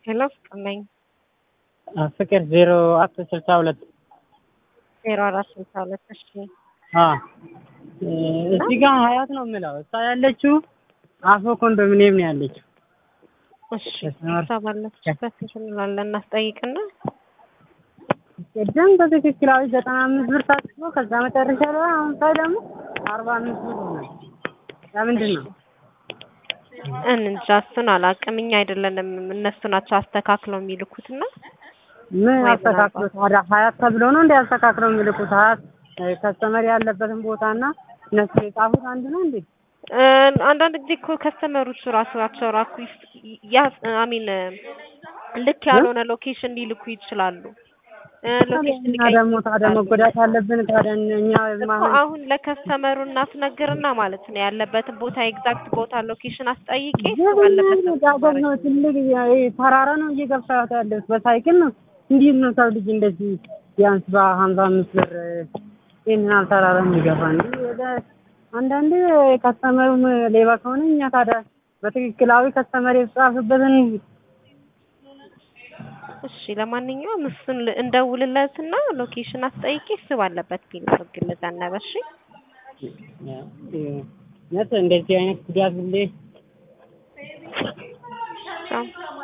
ሄሎ ፍቅር ነኝ። ፍቅር ዜሮ አራት ስልሳ ሁለት ዜሮ አራት ስልሳ ሁለት እሺ እዚህ ጋር ሀያት ነው የምለው። እሷ ያለችው አፎ ኮንዶሚኒየም ነው ያለችው። እሺ እሷ ባለችበት እንላለን እናስጠይቅና ቅድም በትክክላዊ ዘጠና አምስት ብር ታስቦ ከዛ መጨረሻ ላይ አሁን ሳይ ደግሞ አርባ አምስት ብር ሆነ። ለምንድን ነው? እንጃ እሱን አላውቅም። እኛ አይደለንም እነሱ ናቸው አስተካክለው የሚልኩትና ምን ወይ አስተካክሎ ታዲያ ሀያት ተብሎ ነው እንደ አስተካክለው የሚልኩት? ሀያት ከስተመር ያለበትን ቦታና እነሱ የጻፉት አንድ ነው እንዴ? እ አንዳንድ ጊዜ እኮ ከስተመሮቹ ራሳቸው ራሱ ያ አሚን ልክ ያልሆነ ሎኬሽን ሊልኩ ይችላሉ። እ ሎኬሽን እና ደግሞ ታዲያ መጎዳት አለብን ታዲያ እኛ እኮ ማሆን አሁን ለከስተመሩ እናስነግርና ማለት ነው ያለበትን ቦታ ኤግዛክት ቦታ ሎኬሽን አስጠይቄ እሱ ባለበት ነው ዳገት ነው ትልቅ ይሄ ተራራ ነው እየገፋሁት ያለሁት በሳይክል ነው። እንዴት ነው ሰው ልጅ እንደዚህ ቢያንስ በሀምሳ አምስት ብር ይህን ያህል ተራራ የሚገፋ እንዲ አንዳንዴ ከስተመሩም ሌባ ከሆነ እኛ ታዲያ በትክክላዊ ከስተመር የተጻፈበትን እሺ ለማንኛውም እሱን ል- እንደውልለትና ሎኬሽን አስጠይቄ እሱ ባለበት ቢልክል ዘነበ። እሺ ነት እንደዚህ አይነት ጉዳት ሁሌ ቻው